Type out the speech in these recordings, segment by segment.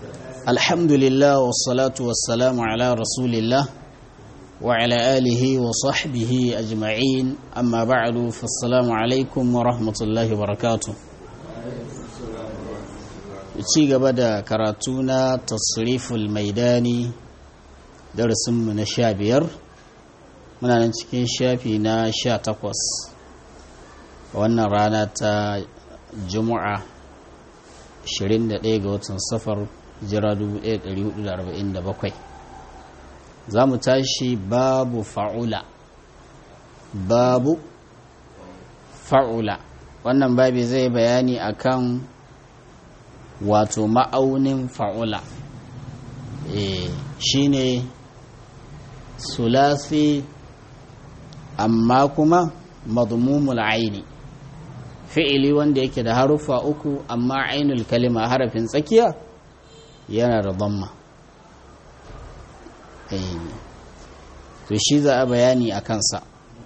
الحمد لله والصلاة والسلام على رسول الله وعلى آله وصحبه أجمعين أما بعد فالسلام عليكم ورحمة الله وبركاته ci gaba da karatu na tasriful maidani darasinmu na sha biyar muna nan cikin shafi na sha takwas wannan rana ta juma'a 21 ga watan safar jira 1447 za mu tashi babu fa'ula babu fa'ula wannan babi zai bayani akan wato ma'aunin fa'ula e, shine sulasi amma kuma madmumul aini fi'ili wanda yake da haruffa uku amma ainul kalima harafin tsakiya yana da damma to shi za a bayani a kansa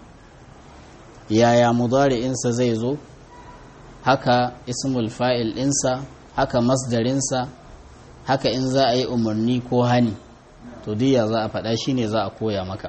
yaya mudari'insa zai zo haka ismul fa'il ɗinsa haka masdarinsa haka in za a yi umarni ko hani to diya za a faɗa shi ne za a koya maka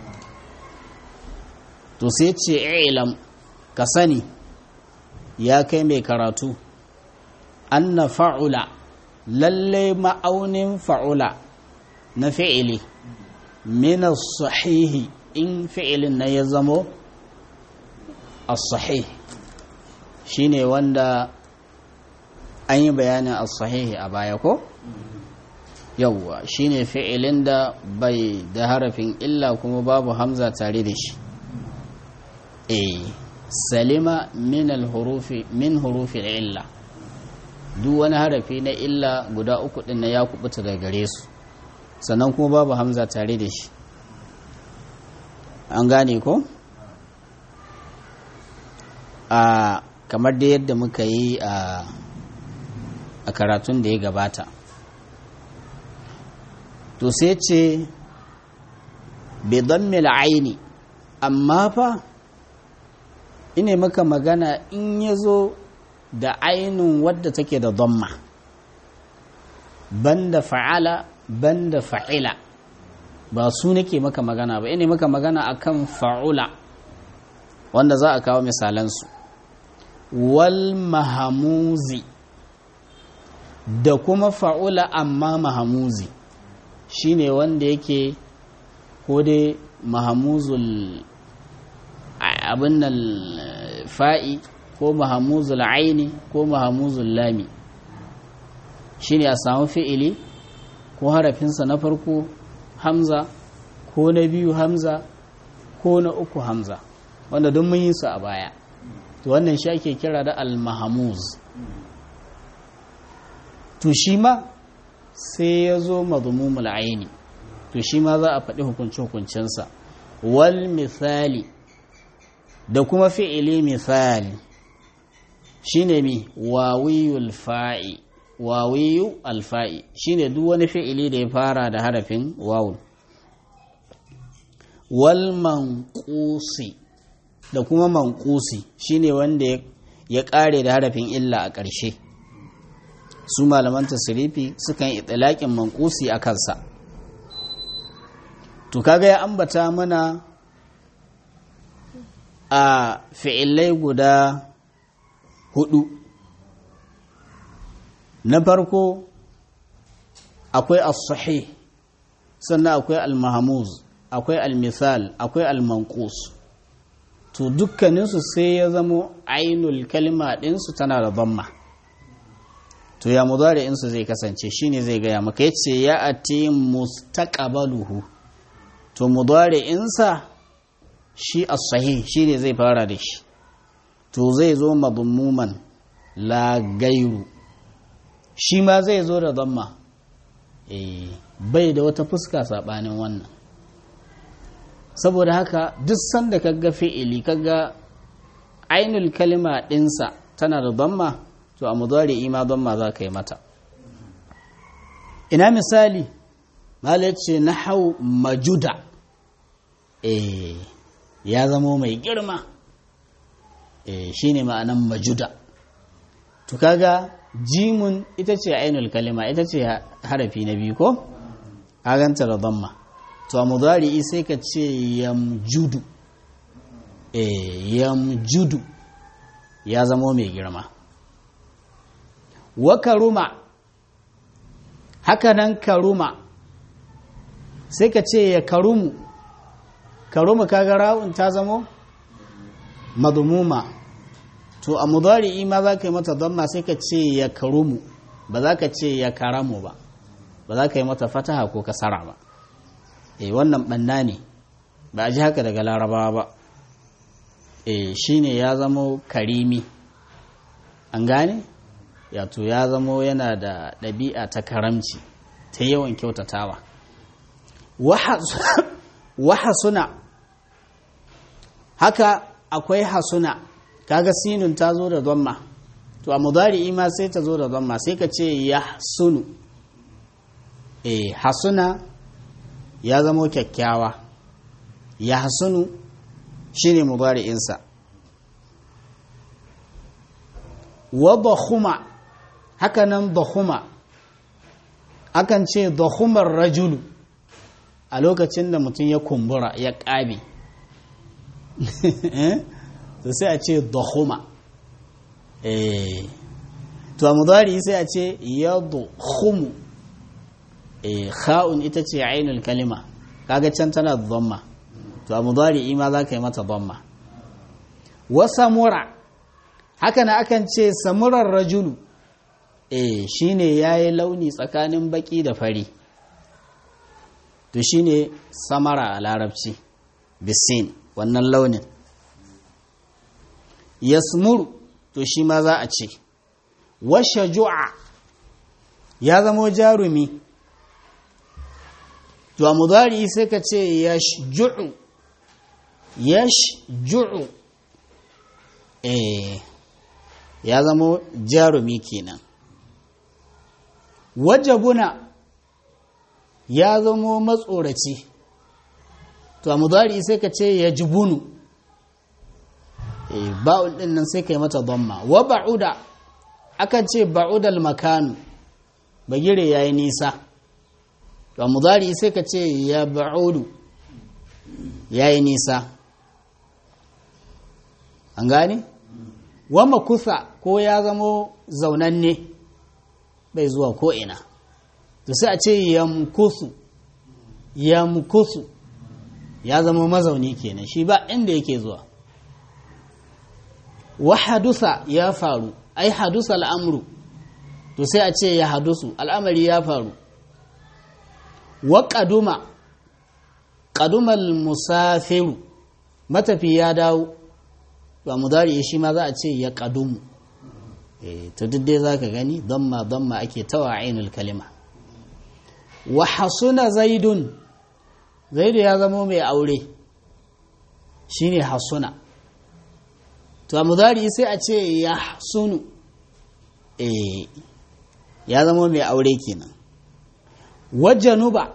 to sai ce ilam ka sani ya kai mai karatu anna fa'ula lallai ma'aunin fa'ula na fi'ili mina sahihi in fi'ilin na ya zamo as-sahih shine wanda an yi bayanin as-sahihi a baya ko yawwa shine fi'ilin da bai da harafin illa kuma babu hamza tare da shi eh salima min al-hurufi min hurufi illa duk wani harafi na illa guda uku din na ya kubuta daga gare su sannan kuma babu hamza tare da shi an gane ko a kamar da yadda muka yi a a karatun da ya gabata to sai ce bidammil aini amma fa ine maka magana in ya zo da ainun wadda take da damma banda fa'ala banda fa'ila ba su nake maka magana ba ine maka magana akan fa'ula wanda za a kawo misalansu wal mahamuzi da kuma fa'ula amma mahamuzi shine wanda yake ko dai mahamuzul abin nan fa'i ko mahamuzul aini ko mahamuzul lami shine a samu fi'ili ko harafinsa na farko hamza ko na biyu hamza ko na uku hamza wanda don mun yi su a baya to wannan shi ake kira da al-mahamuz to shi ma sai ya zo mazmumul aini to shi ma za a faɗi hukunce-hukuncensa wal misali da kuma fi'ili misali shine mi wawiyul fa'i wawiyu alfa'i shine duk wani fi'ili da ya fara da harafin wawun wal manqusi da kuma manqusi shine wanda ya ƙare da harafin illa a ƙarshe su malaman tasirifi sukan yi tsalaƙin mankusi a kansa to kaga ya ambata mana a fi'ilai guda hudu na farko akwai as-sahih sannan akwai al-mahmuz akwai al-misal akwai al-manqus to dukkaninsu sai ya zamo ainul kalma ɗinsu tana da dhamma to ya mudari'insu zai kasance shine zai gaya maka yace ya ati mustaqbaluhu to mudari'insa shi as-sahih shine zai fara da shi to zai zo madmuman la gairu shi ma zai zo da dhamma eh bai da wata fuska sabanin wannan saboda haka duk sanda kaga fi'ili kaga ainul kalima dinsa tana da dhamma to a mudari'i ma dhamma za ka yi mata ina misali malai ce nahau majuda eh ya zamo mai girma eh shine ma'anan majuda to kaga jimun ita ce ainul kalima ita ce harafi na biyu ko a ganta da damma to a mudari sai ka ce yamjudu eh yamjudu ya zamo mai girma wa karuma haka nan karuma sai ka ce ya karumu karumu kaga ra'un ta zamo madmuma to a mudari'i ma za ka yi mata damma sai ka ce ya karumu ba za ka ce ya karamu ba ba za ka yi mata fataha ko kasara ba e wannan banna ne ba a ji haka daga larabawa ba e shine ya zamo karimi an gane yato ya zamo yana da ɗabi'a ta karamci ta yawan kyautatawa wahasuna haka akwai hasuna kaga sinun ta zo da dhamma to a mudari'i ma sai ta zo da dhamma sai ka ce yahsunu eh hasuna ya zamo kyakkyawa yahsunu shine mudari'insa wa dakhuma haka nan dakhuma akan ce dakhumar rajulu a lokacin da mutum ya kumbura ya ƙabe to sai a ce dakhuma eh to a mudari sai a ce yadkhumu eh kha'un ita ce ainul kalima kaga can tana dhamma to a mudari ma za ka yi mata dhamma wa samura haka na akan ce samurar rajulu eh shine yayi launi tsakanin baki da fari to shine samara a larabci bisin wannan launin yasmuru to shi ma za a ce washe ju'a ya zamo jarumi to a mudari sai ka ce yashju'u yashju'u eh ya zamo jarumi kenan wajabuna ya zamo matsoraci to a mudari sai ka ce ya jibunu ba'ul din nan sai ka yi mata dhamma wa ba'uda akan ce ba'udal makanu bagire yayi nisa to a mudari sai ka ce ya ba'udu yayi nisa an gane wa makusa ko ya zamo zaunanne bai zuwa ko ina to sai a ce yamkusu yamkusu ya zama mazauni kenan shi ba inda yake zuwa wa hadusa ya faru ai hadusa al'amru to sai a ce ya hadusu al'amari ya faru wa kaduma kadumal musafiru matafi ya dawo ba mudari shi ma za a ce ya kadumu to duk dai za ka gani damma damma ake tawa ainul kalima wa hasuna zaidun zaidu ya zama mai aure shine hasuna to a mudari sai a ce ya sunu eh ya zama mai aure kenan wa januba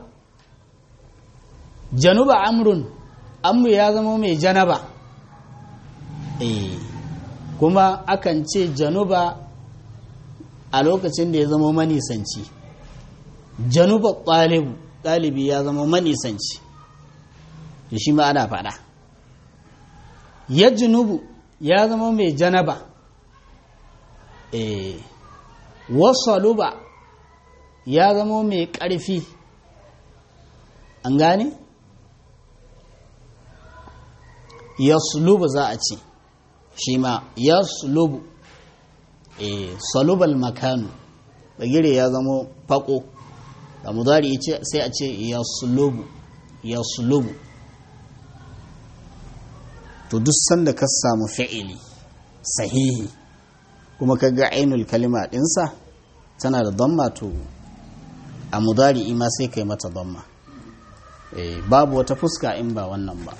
januba amrun amru ya zama mai janaba eh kuma akan ce januba a lokacin da ya zama manisanci januba ɗalibu ɗalibi ya zama manisanci da shi ma ana faɗa ya junubu ya zama mai janaba eh wasaluba ya zama mai ƙarfi an gane yaslubu za a ce shi ma yaslubu eh salubal makanu bagire ya zama fako da mudari sai a ce yaslubu yaslubu to duk sanda ka samu fi'ili sahihi kuma ka ga ainul kalima dinsa tana da damma to a mudari ma sai kai mata damma eh babu wata fuska in ba wannan ba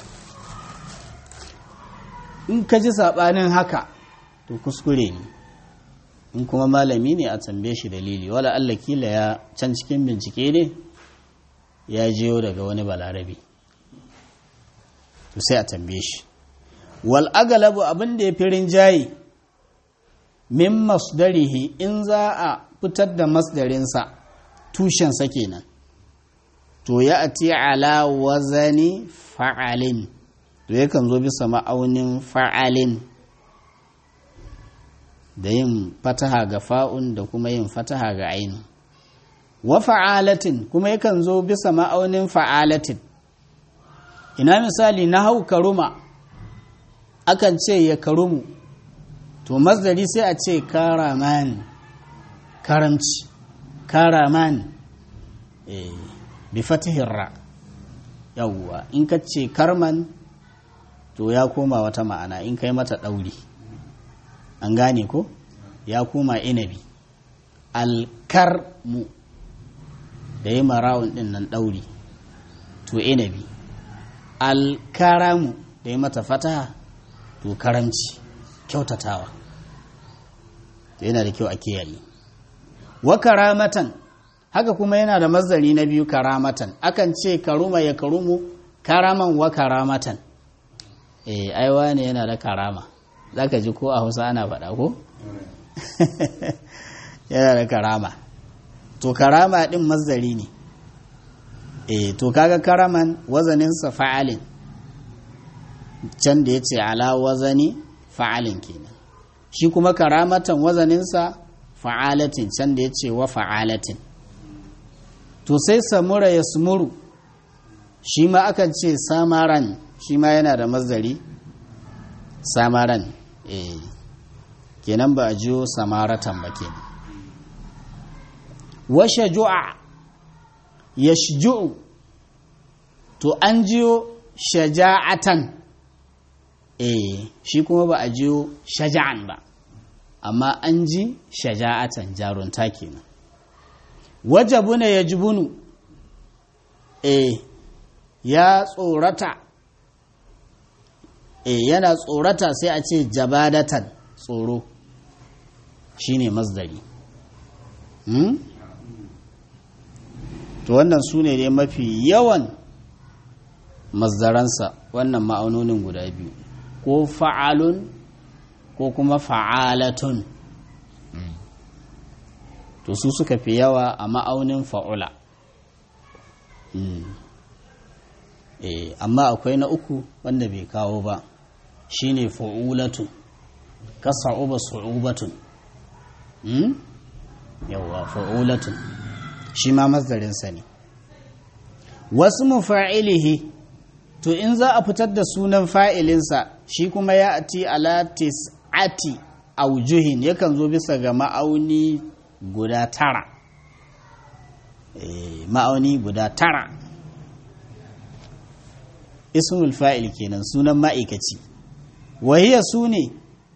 in ka ji saɓanin haka to kuskure ne in kuma malami ne a tambaye shi dalili wala Allah kila ya can cikin bincike ne ya jiyo daga wani balarabe to sai a tambaye shi wal agalabu abin da ya fi rinjaye min masdarihi in za a fitar da masdarinsa tushensa kenan to ya ati ala wazani fa'alin to yakan zo bisa ma'aunin fa'alin da yin fataha ga fa'un da kuma yin fataha ga ainu wa fa'alatin kuma yakan zo bisa ma'aunin fa'alatin ina misali na hau karuma akan ce ya karumu to masdari sai a ce karaman karamci karaman eh bi fatihin ra yawwa in ka ce karman to ya koma wata ma'ana in kai mata ɗauri an gane ko ya koma inabi alkarmu da yi marawun ɗin nan ɗauri to inabi alkaramu da yi mata fataha to karamci kyautatawa yana da kyau a kiyaye wa karamatan haka kuma yana da mazari na biyu karamatan akan ce karuma ya karumu karaman wa karamatan eh aiwa ne yana da karama zaka ji ko a Hausa ana faɗa ko yana da karama to karama din mazari ne eh to kaga karaman wazaninsa fa'alin can da yace ala wazani fa'alin kenan shi kuma karamatan wazaninsa fa'alatin can da yace wa fa'alatin to sai samura ya sumuru shi ma akan ce samaran shi ma yana da mazari samaran eh kenan ba a jiyo samaratan ba kenan wa shaju'a yashju'u to an jiyo shaja'atan eh shi kuma ba a jiyo shaja'an ba amma an ji shaja'atan jarunta kenan wajabuna yajbunu eh ya tsorata eh yana tsorata sai a ce jabadatan tsoro shine masdari hmm? to wannan su ne dai mafi yawan mazdaransa wannan ma'aunonin guda biyu ko fa'alun ko kuma fa'alatun to su suka fi yawa a ma'aunin fa'ula amma akwai na uku wanda bai kawo ba shine fa'ulatun ka sa'uba su'ubatun yawa fa'ulatun shi ma mazdarinsa ne wasu mufa'ilihi to in za a fitar da sunan fa'ilinsa shi kuma ya ati alatis ati aujuhin yakan zo bisa ga ma'auni guda tara ma'auni guda tara ismul fa'il kenan sunan ma'aikaci wahiya su ne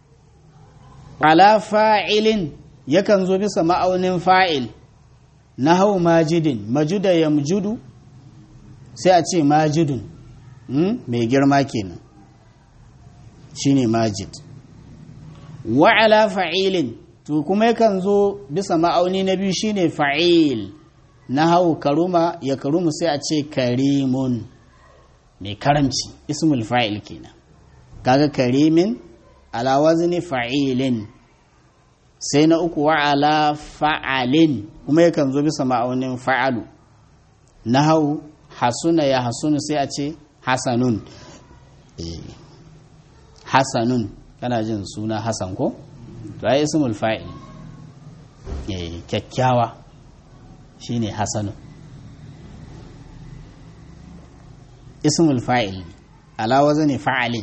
ala fa'ilin yakan zo bisa ma'aunin fa'il na hau majidin majuda ya mujudu sai a ce majidun mai girma kenan shine majid wa ala fa'ilin to kuma yakan zo bisa ma'auni na biyu shine fa'il na hau karuma ya karumu sai a ce karimun mai karamci ismul fa'il kenan kaga karimin ala wazni fa'ilin sai na uku wa ala fa'alin kuma yakan zo bisa ma'aunin fa'alu na hau hasuna ya hasunu sai a ce hasanun hasanun kana jin suna hasan ko to ai ismul fa'il kyakkyawa shine hasanun ismul fa'il ala wazani fa'alin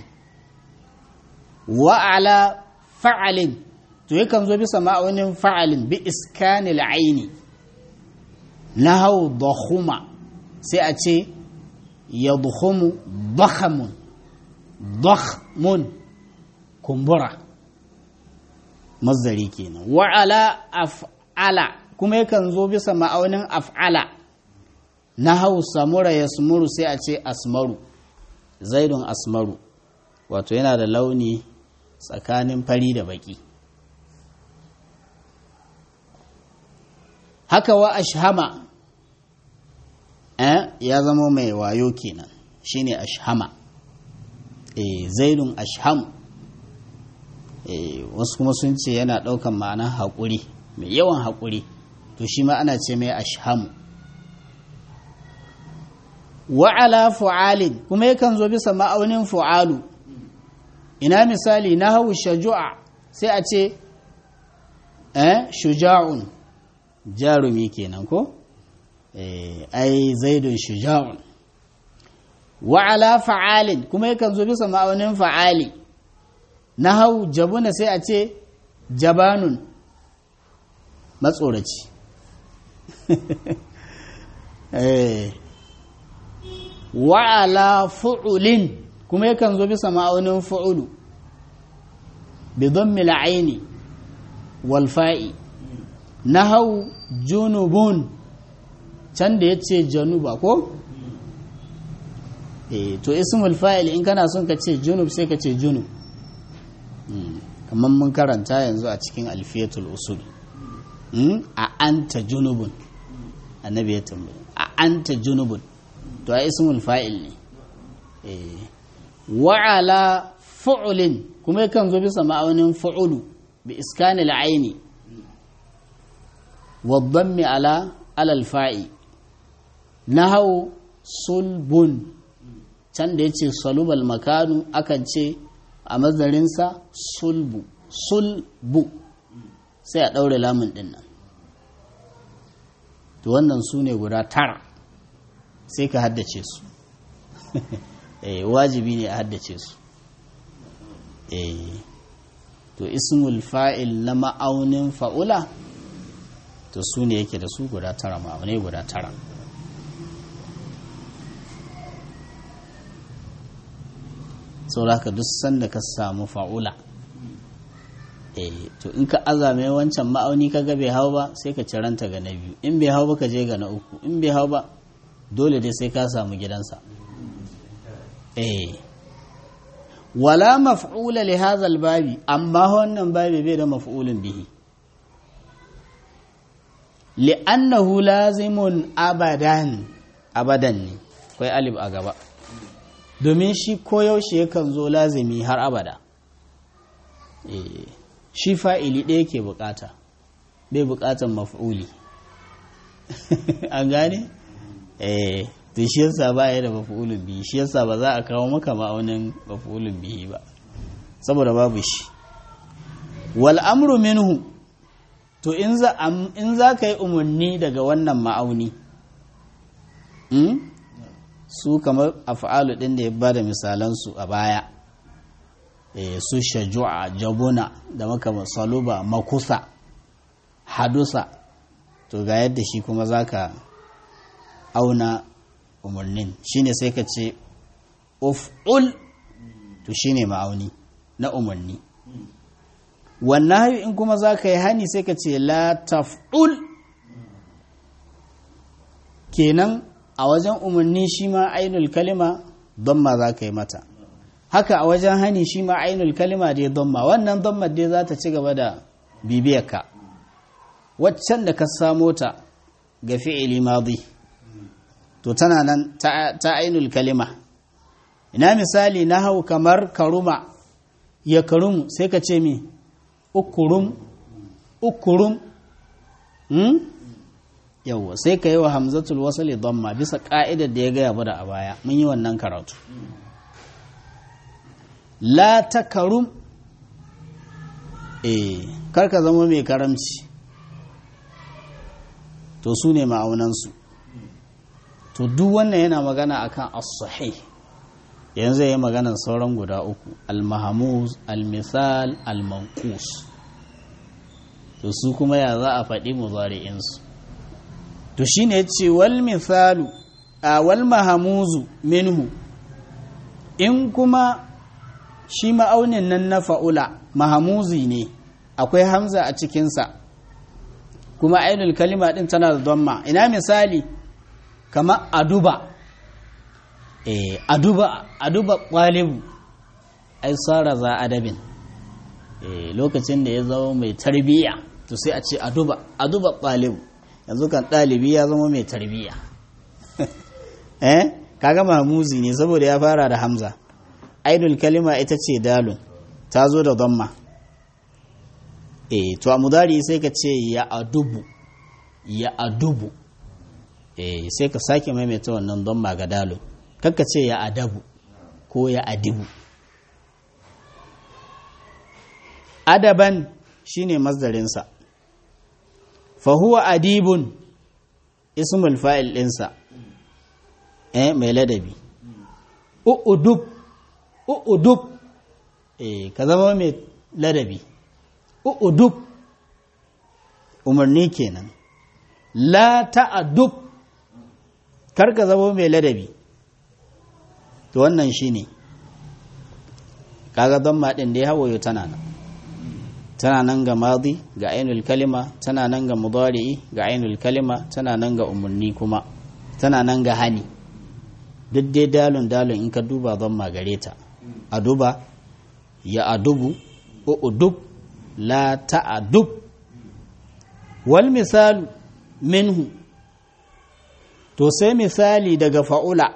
wa ala fa'alin to yakan zo bisa ma'aunin fa'alin bi iskanil aini na hau dakhuma sai a ce ya dukhumu dakhamun dakhmun kumbura mazdari kenan wa ala af'ala kuma yakan zo bisa ma'aunin af'ala na hau samura ya sumuru sai a ce asmaru zaidun asmaru wato yana da launi tsakanin fari da baki haka wa ashhama eh ya zama mai wayo kenan shine ashhama eh zaidun ashham wasu kuma sun ce yana ɗaukan ma'anar haƙuri mai yawan haƙuri to shi ma ana ce mai ashhamu wa'ala fu'alin kuma yakan zo bisa ma'aunin fu'alu ina misali na hau shaju'a sai a ce eh shuja'un jarumi kenan ko eh ai zaidun shuja'un wa'ala fa'alin kuma yakan zo bisa ma'aunin fa'ali na hau jabuna sai a ce jabanun matsoraci eh wa'ala fu'ulin kuma yakan zo bisa ma'aunin fu'ulu bi dhammi al-aini wal fa'i nahau junubun can da yace januba ko eh to ismul fa'il in kana son ka ce junub sai ka ce junub kamar mun karanta yanzu a cikin alfiyatul usul a anta junubun annabi ya tambaye a anta junubun to a ismul fa'il ne wa'ala fu'ulin kuma yakan zo bisa ma'aunin fu'ulu bi iskanil aini wa dhammi ala alal fa'i nahau sulbun can da yace salubal makanu akan ce a mazarinsa sulbu sulbu sai a ɗaure lamun ɗin nan to wannan su ne guda tara sai ka haddace su wajibi ne a haddace su to ismul fa'il na ma'aunin fa'ula to su ne yake da su guda tara ma'aunai guda tara sauraka duk sanda ka samu fa'ula to in ka azame wancan ma'auni ka ga bai hau ba sai ka ciranta ga na biyu in bai hau ba ka je ga na uku in bai hau ba dole dai sai ka samu gidansa eh wala maf'ula li hadha babi amma wannan babi bai da maf'ulun bihi li'annahu lazimun abadan abadan ne kai alif a gaba domin shi koyaushe yakan zo lazimi har abada shi fa'ili ɗaya ke bukata bai bukatan maf'uli an gane? eh to shi yasa ba ya da maf'ulun bihi shi yasa ba za a kawo maka ma'aunin maf'ulun bihi ba saboda babu shi wal amru minhu to in za in za ka yi umarni daga wannan ma'auni su kamar af'alu din da ya bada misalan su a baya eh su shaju'a jabuna da maka saluba makusa hadusa to ga yadda shi kuma zaka auna umarnin shine sai ka ce uf'ul to shine ma'auni na umarni wannan hayu in kuma za ka yi hani sai ka ce la taf'ul kenan a wajen umarni shi ma ainul kalima don ma za ka yi mata haka a wajen hani shi ma ainul kalima dai don ma wannan don ma dai za ta ci gaba da bibiyarka waccan da ka samo ta ga fi'ili madi to tana nan ta ainul kalima ina misali na hau kamar karuma ya karumu sai ka ce mi ukurum ukurum hmm? yawwa sai ka yi wa hamzatul wasali damma bisa ka'idar da ya gaya bada a baya mun yi wannan karatu la ta karum eh karka zama mai karamci to su ne ma'aunansu to duk wannan yana magana akan as-sahih yanzu yayi maganar sauran guda uku al-mahmuz al-misal al-manqus to su kuma ya za a faɗi muzari'in su to shine yace wal misalu a wal mahmuzu minhu in kuma shi ma'aunin nan na fa'ula mahamuzi ne akwai hamza a cikinsa kuma ainul kalima din tana da dhamma ina misali kama aduba eh aduba aduba qalibu ai sara za adabin eh lokacin da ya zama mai tarbiyya to sai a ce aduba aduba qalibu yanzu kan dalibi ya zama mai tarbiyya eh kaga mahmuzi ne saboda ya fara da hamza ainul kalima ita ce dalun ta zo da dhamma eh to a mudari sai ka ce ya adubu ya adubu eh sai ka sake maimaita wannan don magadalo kakka ce ya adabu ko ya adibu adaban shine mazdarinsa fa huwa adibun ismul fa'il ɗinsa eh mai ladabi u'udub u'udub eh ka zama mai ladabi u'udub umarni kenan la ta'adub kar ka zama mai ladabi to wannan shine kaga don maɗin da ya hawayo tana nan tana nan ga madi ga ainul kalima tana nan ga mudari'i ga ainul kalima tana nan ga umarni kuma tana nan ga hani duk dai dalun dalun in ka duba don magare ta a duba ya adubu udub la ta'adub wal misalu minhu to sai misali daga fa'ula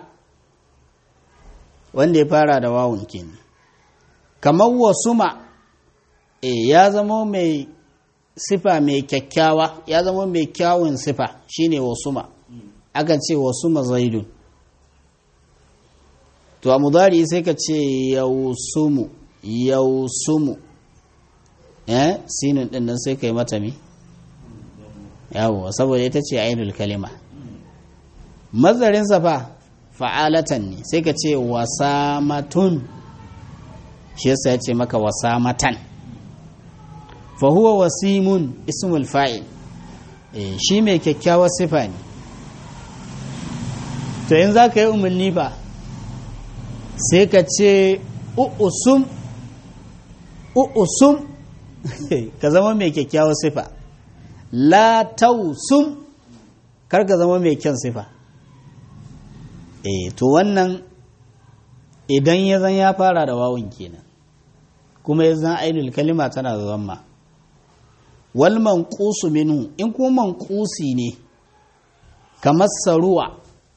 wanda ya fara da wawun kenan kamar wasuma e ya zama mai sifa mai kyakkyawa ya zama mai kyawun sifa shine wasuma aka ce wasuma zaidun to a mudari sai ka ce yausumu yausumu eh sinin din nan sai ka yi mata mi yawo saboda ita ce ainul kalima mazarin safa fa'alatan ne sai ka ce wasamatun shi yasa ya ce maka wasamatan fa huwa wasimun ismul fa'il shi mai kyakkyawar sifa ne to in za ka yi umarni ba sai ka ce u'usum u'usum ka zama mai kyakkyawar sifa la tausum kar ka zama mai kyan sifa eh to wannan idan ya zan ya fara da wawun kenan kuma ya zan ainul kalima tana da zamma wal manqusu minhu in kuma manqusi ne kamar saruwa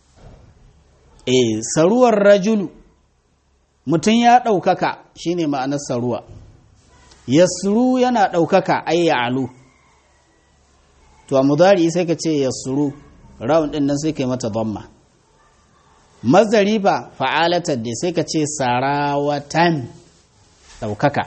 eh saruwar rajulu mutum ya ɗaukaka shine ma'anar saruwa yasru yana ɗaukaka ai alu to a mudari sai ka ce yasru rawun ɗin nan sai ka yi mata dhamma mazari ba fa'alatar da sai ka ce sarawatan ɗaukaka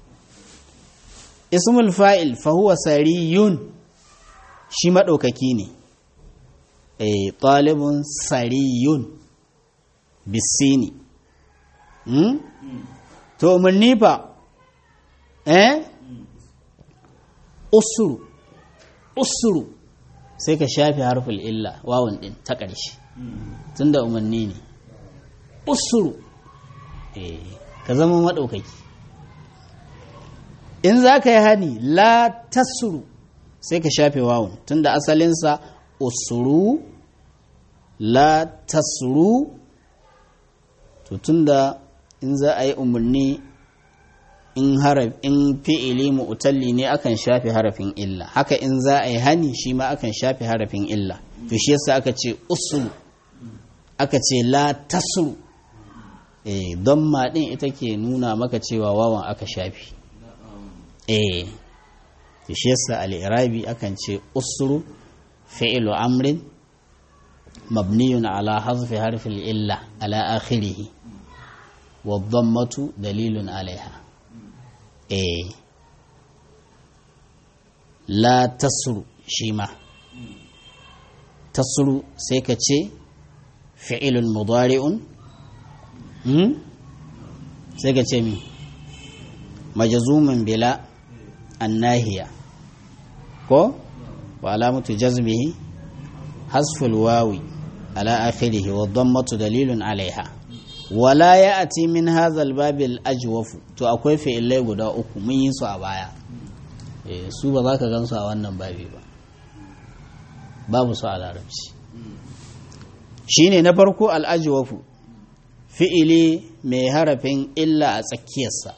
ismul fa'il fahuwa sariyun shi maɗaukaki ne e ɗalibun sariyun bisini hmm? to umarni fa eh usuru usuru sai ka shafi harfin illa wawan ɗin ta ƙarshe tun da umarni ne usuru ka zama maɗaukaki in za ka yi hani la tasuru sai ka shafe wawun tun da asalinsa usuru la tasuru to tun da in za a yi umarni in haraf in fi'ili mu'talli ne akan shafe harafin illa haka in za a yi hani shi ma akan shafe harafin illa to shi yasa aka ce usuru aka ce la tasuru eh don ma din ita ke nuna maka cewa wawan aka shafi eh to shi yasa al-irabi akan ce usuru fi'lu amrin mabniyun ala hazfi harfi illa ala akhirih wa dhammatu dalilun alaiha eh la tasuru shi ma tasuru sai ka ce fi'ilun mudari'un hmm? sai ka ce mi majazumin bila annahiya ko wa alamatu jazmihi hasful wawi ala akhirihi wa dhammatu dalilun alaiha wala ya'ti min hadha al-bab al-ajwaf to akwai fi'ilai guda uku mun yi su a baya eh su ba za ka gansu a wannan babi ba babu su a larabci shine na farko al-ajwafu fi'ili mai harafin illa a tsakiyarsa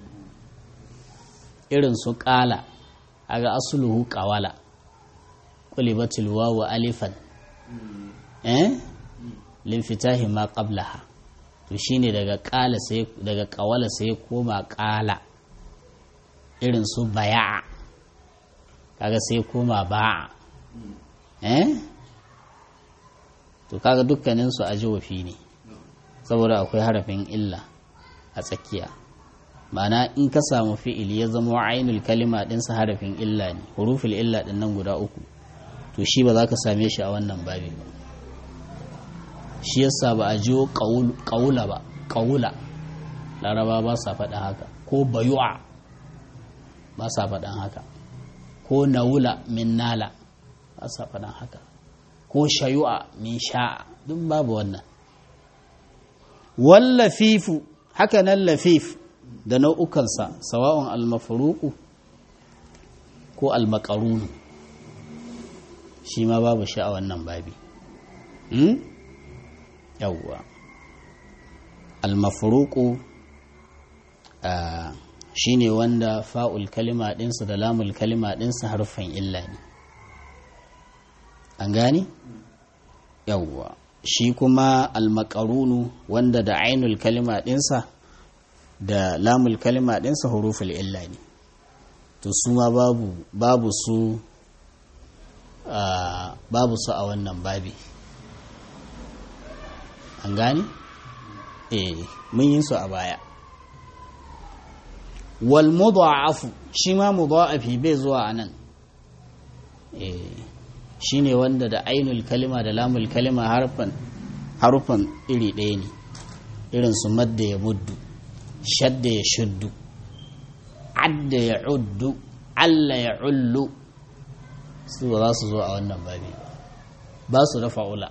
irin su ƙala a ga asuluhu ƙawala ƙulibatul wawu alifan eh linfitahi ma qablaha to shine daga ƙala sai daga ƙawala sai koma ƙala irin su baya'a kaga sai koma ba'a eh to kaga dukkaninsu a jiwafi ne saboda akwai harafin illa a tsakiya ma'ana in ka samu fi'ili ya zama ainul kalima ɗinsa harafin illa ne huruful illa ɗin nan guda uku to shi ba za ka same shi a wannan babi ba shi yasa ba a jiwo ƙaula ba ƙaula laraba ba sa faɗa haka ko bayu'a ba sa faɗan haka ko naula min nala ba sa faɗan haka ko shayu'a min sha'a duk babu wannan wallafifu haka nan lafif da nau'ukansa sawa'un almafaruku ko almakarunu shi ma babu shi a wannan babi yawwa almafaruku shi ne wanda fa'ul kalima ɗinsa da lamul kalima ɗinsa harfan illa ne an gani yawwa shi kuma almakarunu wanda da ainul kalima ɗinsa da lamul kalima ɗinsa huruful illa ne to su ma babu babu su babu su a wannan babi an gani eh mun yi su a baya wal mudha'afu shi ma mudha'afi bai zuwa anan eh shine wanda da ainul kalima da lamul kalima harfan harfan iri ɗaya ne irin su madda ya muddu shadda ya shuddu adda ya uddu alla ya ullu su ba za su zo a wannan babi ba su da fa'ula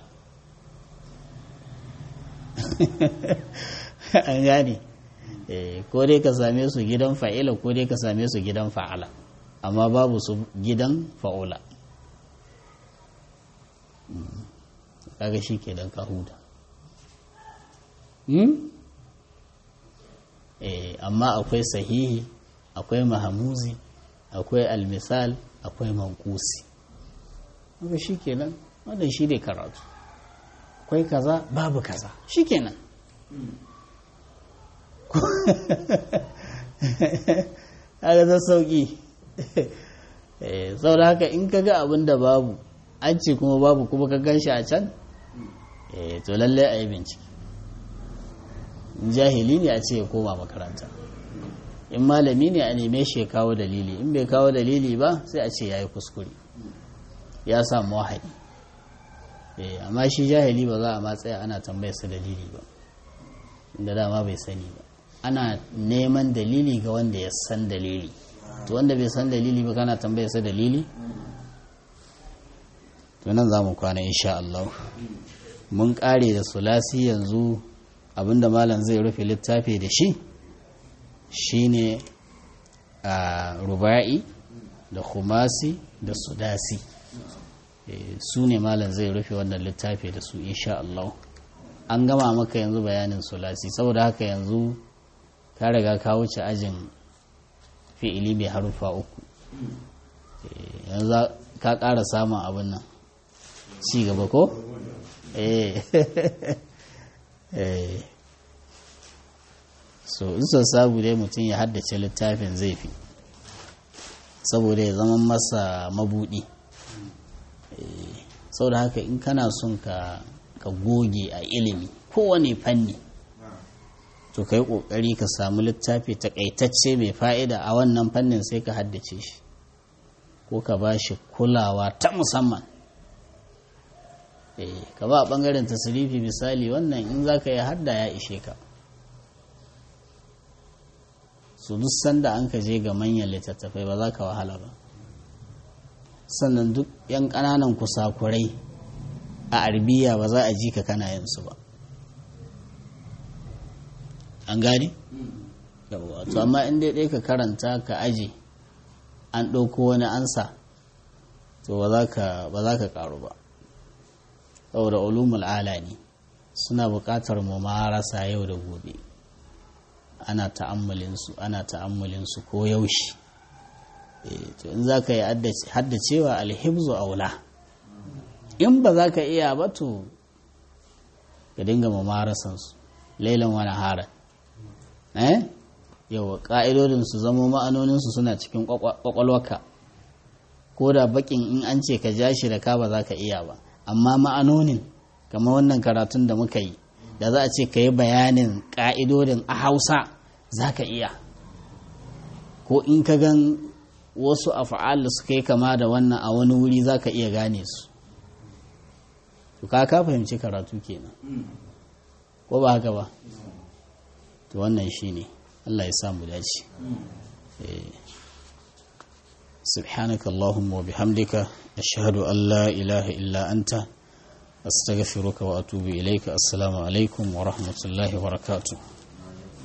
an gane ko dai ka same su gidan fa'ila ko dai ka same su gidan fa'ala amma babu su gidan fa'ula kaga shi ke don kahuda amma akwai sahihi akwai mahamuzi akwai almisal akwai mankusi haka shi kenan wannan shi ne karatu akwai kaza babu kaza shi kenan haka ta sauki sau da haka in ka ga abin da babu an ce kuma babu kuma ka gan shi a can to lallai a yi bincike jahili ne a ce ya koma makaranta in malami ne a neme shi ya kawo dalili in bai kawo dalili ba sai a ce ya yi kuskure ya samu wahayi amma shi jahili ba za a matsaya ana tambayarsa dalili ba inda dama bai sani ba ana neman dalili ga wanda ya san dalili to wanda bai san dalili ba kana tambayarsa dalili to nan za mu kwana insha Allah mun kare da sulasi yanzu abinda malam zai rufe littafi da shi shine a ruba'i da khumasi da sudasi su ne malam zai rufe wannan littafi da su insha Allah an gama maka yanzu bayanin sulasi saboda haka yanzu ka riga ka wuce ajin fi'ili mai harufa uku yanzu ka ƙara samun abin nan ci gaba ko? eh so in so sabu dai mutum ya haddace littafin zai fi saboda ya zama masa mabudi saboda haka in kana son ka goge a ilimi kowane fanni to ka yi ƙoƙari ka samu littafi takaitacce mai fa'ida a wannan fannin sai ka haddace shi ko ka ba shi kulawa ta musamman ka ba a ɓangaren tasirifi misali wannan in za ka yi hadda ya ishe ka su duk sanda an ka je ga manyan littattafai ba za ka wahala ba sannan duk 'yan ƙananan kusakurai a arbiya ba za a ji ka kana yinsu ba an gani? to amma in dai ɗaya ka karanta ka aje an ɗauko wani ansa to ba za ka ƙaru ba saboda ulumul ala ne suna buƙatar mu marasa yau da gobe ana ta'ammalinsu ana ta'ammalinsu ko yaushe to in za ka yi haddacewa alhibzu aula in ba za ka iya ba to ka dinga mamarasansu lailan wani haran eh yawa ƙa'idodinsu zama ma'anoninsu suna cikin ƙwaƙwalwaka ko da bakin in an ce ka ja shi da ka ba za ka iya ba amma ma'anonin kamar wannan karatun da muka yi da za a ce ka yi bayanin ƙa'idodin a hausa za ka iya ko in ka gan wasu afa'al da suka yi kama da wannan a wani wuri za ka iya gane su to ka ka fahimci karatu kenan ko ba haka ba to wannan shi ne allah ya samu dace سبحانك اللهم وبحمدك أشهد أن لا إله إلا أنت أستغفرك وأتوب إليك السلام عليكم ورحمة الله وبركاته